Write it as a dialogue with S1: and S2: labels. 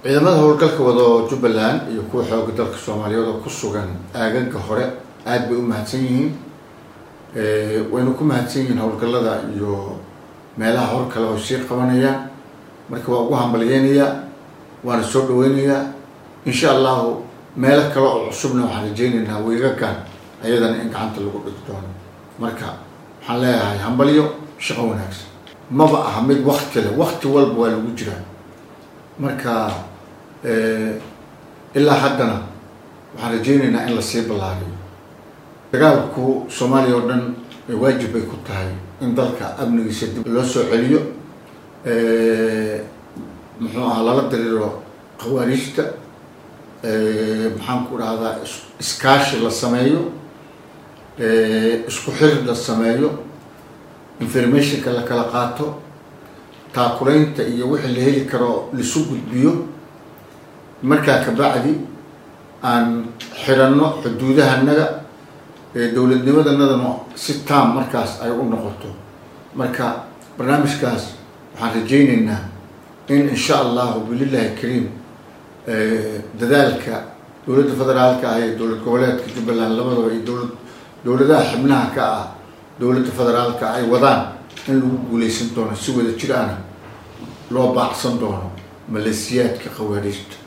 S1: ciidamada howlgalka wado jubbaland iyo kuwa xooga dalka soomaaliyeed oo ku sugan aagaga hore aada bay u mahadsan yihiin wayna ku mahadsan yihiin howlgallada iyo meelaha hor kale oo sii qabanayaan marka waa ugu hambalyeynayaa waana soo dhaweynayaa insha allahu meelo kale oo cusubna waxaan rajeynaynaa wiigagan ayadana in gacanta lagu dhigi doono marka waxaan leeyahay hambalyo shaqo wanaagsan maba aha mid wakti leh wakti walba waa lagu jiraa marka ilaa haddana waxaan rajeynaynaa in lasii ballaariyo dagaalku soomaaliya oo dhan waajib bay ku tahay in dalka amnigiisa dib loo soo celiyo muxuu ahaa lala diriiro khawaariijta maxaan ku dhahdaa iskaashi la sameeyo isku xir la sameeyo informationka la kala qaato taakulaynta iyo wixii la heli karo laisu gudbiyo markaa kabacdi aan xiranno xuduudahanaga dowladnimadanadana si taam markaas ay u noqoto marka barnaamijkaas waxaan rajeyneynaa in insha allahu bililahi kariim dadaalka dowladda federaalka ah iyo dowlad goboleedka jubbaland labadaba iyo dowlad dowladaha xibnaha ka ah dowladda federaalka ay wadaan in lagu guuleysan doono si wada jir ana loo baacsan doono maleesiyaadka khawaariijta